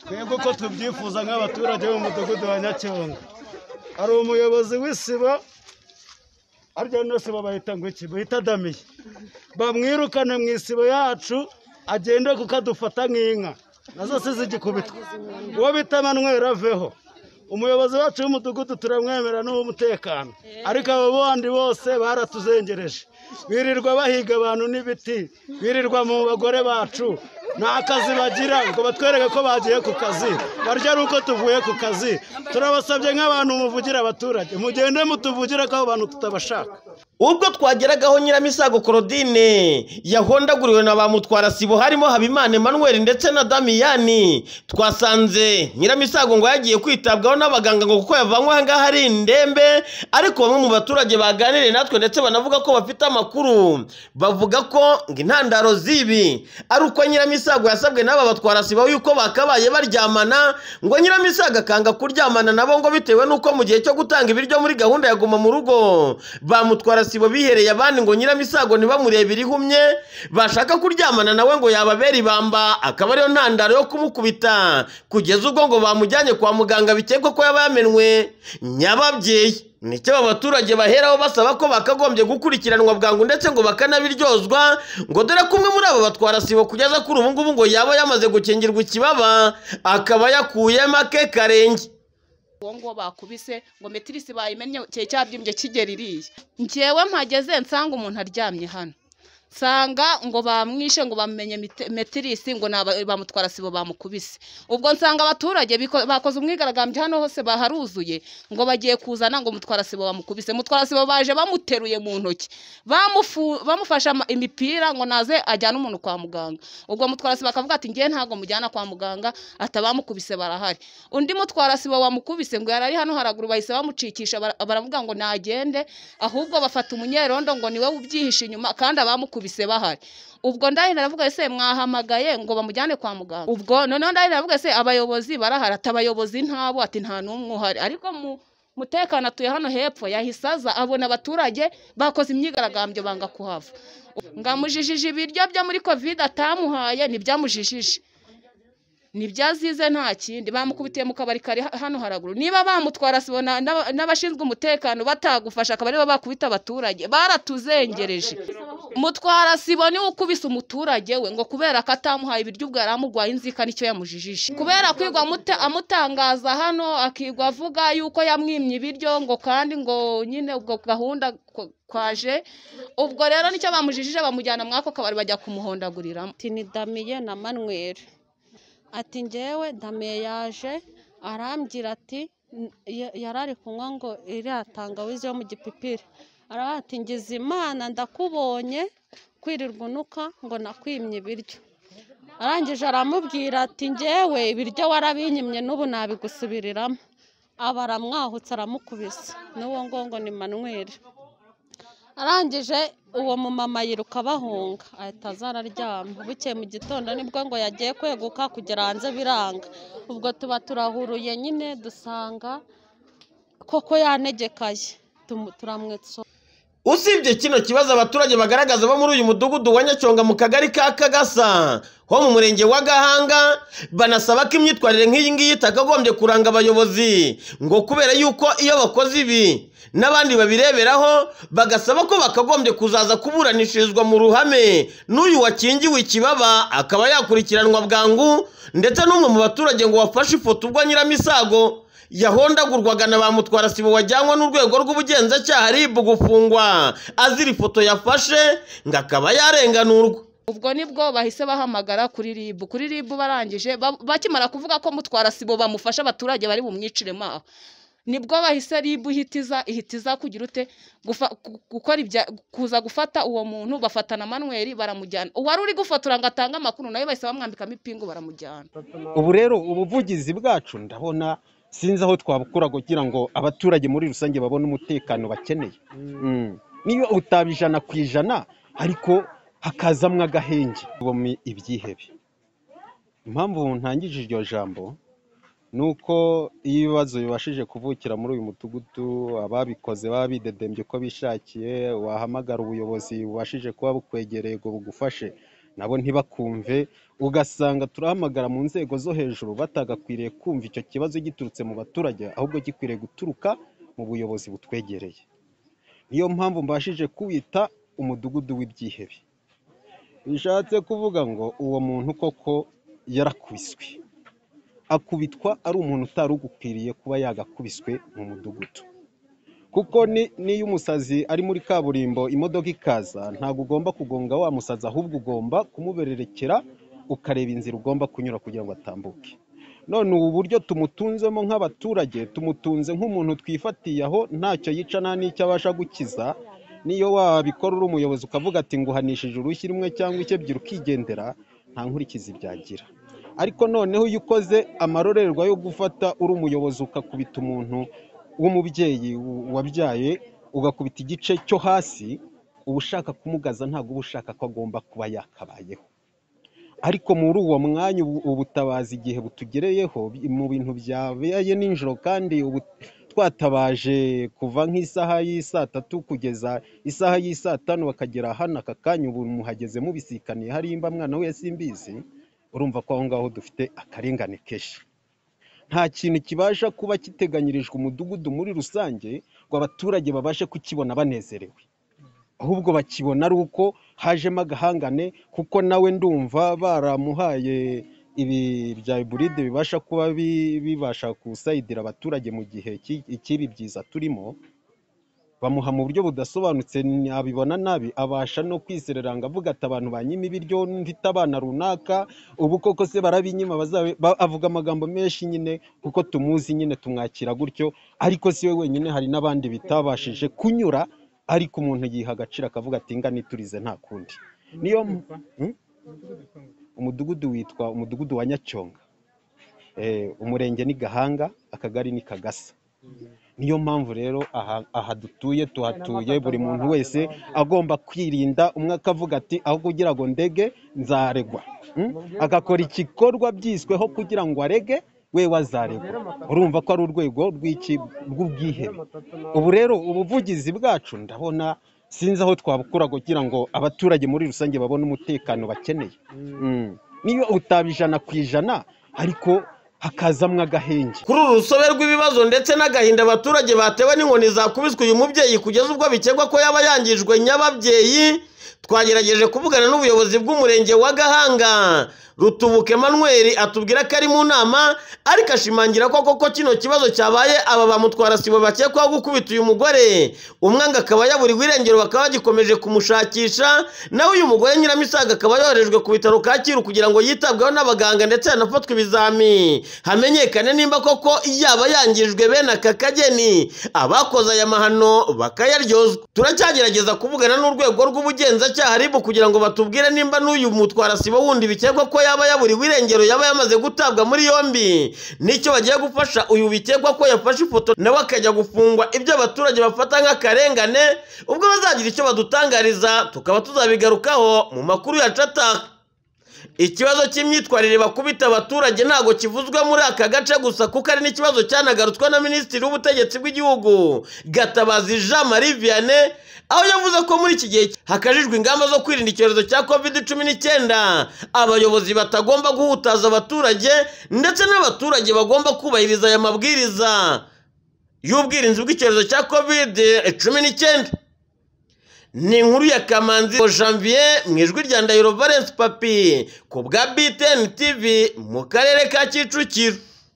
twebwe uko tubyifuza nk'abaturage b'umudugudu wa nyacyonga hari umuyobozi w'isiba arya no siba bahita ngo iki bahita damiye bamwirukane mu isibo yacu agende kuko adufata nk'inka nazo si zigikubitwa uwo bita manweri aveho umuyobozi wacu w'umudugudu turamwemera n'uw'umutekano ariko abo bandi bose baratuzengereje birirwa bahiga abantu n'ibiti birirwa mu bagore bacu nta kazi bagira ngo batwereke ko bagiye ku kazi barya ari uko tuvuye ku kazi turabasabye nk'abantu muvugira abaturage mugende mutuvugire ko abo bantu tutabashaka ubwo twageragaho nyiramisago korodine yahondaguriwe na ba mutwarasibo harimo habimana emmanuel ndetse na damiyani twasanze nyiramisago ngo yagiye kwitabwaho n'abaganga ngo kuko yavanywe ahangaha ari indembe ariko bamwe mu baturage baganiriye natwe ndetse banavuga ko bafite amakuru bavuga ko ngo intandaro z'ibi ari uko nyiramisago yasabwe n'aba batwarasibo yuko bakabaye baryamana ngo nyiramisago akanga kuryamana nabo ngo bitewe n'uko mu gihe cyo gutanga ibiryo muri gahunda ya guma mu rugo bamutwara sibo bihereye abandi ngo nyiramisago ntibamurebe ihumye bashaka kuryamana nawe ngo yababera ibamba akaba ariyo ntandaro yo kumukubita kugeza ubwo ngo bamujyanye kwa muganga bikekwa ko yaba yamenwe nyababyeyi nicyo aba baturage baheraho basaba ko bakagombye gukurikiranwa bwangu ndetse ngo bakanabiryozwa ngo dore ko umwe muri aba batwara sibo kugeza kuri ubu ngubu ngo yaba yamaze gukingirwa ikibaba akaba yakuyemo ake karenge uwo nguwo bakubise ngo metirisi bayimennye cye cyabyimbye kigera iriya ngewe mpageze nsanga umuntu aryamye hano nsanga ngo bamwishe ngo bamenye metirisi ngo bamutwara sibo bamukubise ubwo nsanga abaturage biko- bakoze umwigaragambyo hano hose baharuzuye ngo bagiye kuzana ngo mutwara sibo bamukubise mutwara sibo baje bamuteruye mu ntoki bamufu- bamufashe ama- imipira ngo naze ajyane umuntu kwa muganga ubwo mutwara sibo akavuga ati ngewe ntabwo mujyana kwa muganga atabamukubise barahari undi mutwara sibo wamukubise ngo yari ari hano haraguru bahise bamucikisha bara- baravuga ngo nagende ahubwo bafata umunyerondo ngo niwe ubyihishe inyuma kandi abamukubise bahari ubwo ndahari aravuga ese mwahamagaye ngo bamujyane kwa muganga ubwo noneho ndahari aravuga ese abayobozi barahari ati abayobozi ntabo ati nta n'umwe uhari ariko mu mutekano atuye hano hepfo yahise aza abona abaturage bakoze imyigaragambyo banga kuhava ngamujijije ibiryo byo muri kovide atamuhaye ntibyamujijije ntibyazize nta kindi bamukubitiye mu kabari kari ha- hano haraguru niba bamutwara sibo na- n'aba- n'abashinzwe umutekano batagufasha akaba aribo bakubita abaturage baratuzengereje mutwara sibo niwe ukubise umuturage we ngo kubera ko atamuhaye ibiryo ubwo yari amurwaye inzika nicyo yamujijishe kubera kwigwa amute- amutangaza hano akigwa avuga yuko yamwimye ibiryo ngo kandi ngo nyine ubwo gahunda ko- kwaje ubwo rero nicyo bamujijije bamujyana muri ako kabari bajya kumuhondaguriramo ati ni damiye na manweri ati ngewe damiye yaje arambwira ati "N- ya- yari ari kunywa ngo iriya tangawizi yo mu gipipiri aravuga ati ngize imana ndakubonye kwirirwa unuka ngo nakwimye ibiryo arangije aramubwira ati ngewe ibiryo warabinyimye n'ubu nabigusubiriramo aba aramwahutse aramukubise n'uwo ngo ni manweri arangije uwo mumama yiruka bahunga ahita aza araryama bukeye mu gitondo nibwo ngo yagiye kweguka kugera hanze biranga ubwo tuba turahuruye nyine dusanga koko yanegekaye tumu- turamwitso usibye kino kibazo abaturage bagaragaza bo muri uyu mudugudu wa nyacyonga mu kagari ka kagasa ho mu murenge wa gahanga banasaba ko imyitwarire nk'iyi ngiyi itakagombye kuranga abayobozi ngo kubera yuko iyo bakoze ibi n'abandi babireberaho bagasaba ko bakagombye kuzaza kuburanishirizwa mu ruhame n'uyu wakingiwe ikibaba akaba yakurikiranwa bwangu ndetse n'umwe mu baturage ngo wafashe ifoto ubwo nyiramisago yahondagurwaga na ba mutwarasibo wajyanywe n'urwego rw'ubugenzacyaha RIB gufungwa azira ifoto yafashe ngo akaba yarenganurwa ubwo nibwo bahise bahamagara kuri ribu kuri ribu barangije ba- bakimara kuvuga ko mutwara sibo bamufasha abaturage bari bumwicire maho nibwo bahise ribu ihitiza ihitiza kugira ute gufa- gu- gukora ibya kuza gufata uwo muntu bafatana manweri baramujyana uwari uri gufotora ngo atange amakuru nawe bahise bamwambikamo ipingu baramujyana ubu rero ubuvugizi bwacu ndabona sinzi aho twabukura kugira ngo abaturage muri rusange babone umutekano bakeneye Mm. niyo utaba ijana ku ijana ariko hakazamwo agahenge tubamo ibyihebe impamvu ntangije iryo jambo ni uko iyo ibibazo bibashije kuvukira muri uyu mudugudu ababikoze baba bidedembye uko bishakiye wahamagara ubuyobozi bubashije kuba bukwegereye ngo bugufashe nabo ntibakumve ugasanga turahamagara mu nzego zo hejuru batagakwiriye kumva icyo kibazo giturutse mu baturage ahubwo gikwiriye guturuka mu buyobozi butwegereye niyo mpamvu mbashije kuwita umudugudu w'ibyihebe bishatse kuvuga ngo uwo muntu koko yarakubiswe akubitwa ari umuntu utari ugukwiriye kuba yagakubiswe mu mudugudu kuko ni- n'iyo umusazi ari muri kaburimbo imodoka ikaza ntabwo ugomba kugonga wa musazi ahubwo ugomba kumubererekera ukareba inzira ugomba kunyura kugira ngo atambuke none ubu buryo tumutunzemo nk'abaturage tumutunze nk'umuntu twifatiye aho ntacyo yica nta n'icyo abasha gukiza niyo wabikora uri umuyobozi ukavuga ati nguhanishije urushyi rumwe cyangwa icyo ebyiri ukigendera nta nkurikizi byagira ariko noneho iyo ukoze amarorerwa yo gufata uri umuyobozi ukakubita umuntu w'umubyeyi w- wabyaye ugakubita igice cyo hasi uba ushaka kumugaza ntabwo uba ushaka ko agomba kuba yakabayeho ariko muri uwo mwanya ubu- ubutabazi igihe butugereyeho bi- mu bintu byabaye ninjoro kandi ubu twatabaje kuva nk'isaha y'isaa tatu kugeza isaha y'isaa tanu bakagera hano aka kanya ubu muhageze mubisikaniye harimba mwana we simbizi urumva ko aho ngaho dufite akarengane kenshi nta kintu kibasha kuba kiteganyirijwe umudugudu muri rusange ngo abaturage babashe kukibona banezerewe ahubwo bakibona ari uko hajemo agahangane kuko nawe ndumva baramuhaye ibi bya iburide bibasha kuba bi- bibasha gusayidira abaturage mu gihe cy'i- cy'ibi byiza turimo bamuha mu buryo budasobanutse nabibona nabi abasha no kwisereranga avuga ati abantu banyima ibiryo mfite abana runaka ubu koko se barabinyima bazabe ba- avuga amagambo menshi nyine kuko tumuzi nyine tumwakira gutyo ariko si we wenyine hari n'abandi bitabashije kunyura ariko umuntu yiha agaciro akavuga ati nga niturize nta kundi niyo m- Hmm? umudugudu witwa umudugudu wa nyacyonga Eh, umurenge ni gahanga akagari ni kagasa niyo mpamvu rero aha, aha dutuye tuhatuye buri muntu wese agomba kwirinda umwe akavuga ati aho kugira ngo ndege nzaregwa Mm? agakora igikorwa byisweho kugira ngo arege we wazaregwa urumva ko ari urwego rw'iki rw'ubwihebe ubu rero ubuvugizi bwacu ndabona sinzi aho twabukura kugira ngo abaturage muri rusange babone umutekano bakeneye Mm. niyo utaba ijana ku ijana ariko hakazamwo agahenge kuri uru rusobe rw'ibibazo ndetse n'agahinda abaturage batewe n'inkoni zakubiswe uyu mubyeyi kugeza ubwo bikekwa ko yaba yangijwe nyababyeyi twagerageje kuvugana n'ubuyobozi bw'umurenge wa gahanga rutubuka emmanuel atubwira ko ari mu nama ariko ashimangira ko koko kino kibazo cyabaye aba bamutwara sibo bakekwaho gukubita uyu mugore umwanga akaba yaburirwa irengero bakaba bagikomeje kumushakisha naho uyu mugore nyiramisaga akaba yoherejwe ku bitaro kacyiru kugira ngo yitabweho n'abaganga ndetse hanafatwe ibizami hamenyekane nimba koko yaba yangijwe bene aka kageni abakoze aya mahano bakayaryozwa turacyagerageza kuvugana n'urwego rw'ubugenzacyaha ribu kugira ngo batubwire nimba n'uyu mutwara sibo wundi bikekwa ko yaba yaburiwe irengero yaba yamaze gutabwa muri yombi nicyo bagiye gufasha uyu bikekwa ko yafashe ifoto nawe akajya gufungwa ibyo abaturage bafata nk'akarengane ubwo bazagira icyo badutangariza tukaba tuzabigarukaho mu makuru ya cataka ikibazo cy'imyitwarire bakubita abaturage ntabwo kivuzwe muri aka gace gusa kuko ari n'ikibazo cyanagarutswe na minisitiri w'ubutegetsi bw'igihugu gatabazi jean marie vianney aho yavuze ko muri iki gihe hakajijwe ingamba zo kwirinda icyorezo cya covid cumi n'icyenda abayobozi batagomba guhutaza abaturage ndetse n'abaturage bagomba kubahiriza aya mabwiriza y'ubwirinzi bw'icyorezo cya covid cumi n'icyenda ni inkuru ya kamanzi janvier mu ijwi rya ndahiro valence papi ku bwa btn tv mu karere ka kicukiro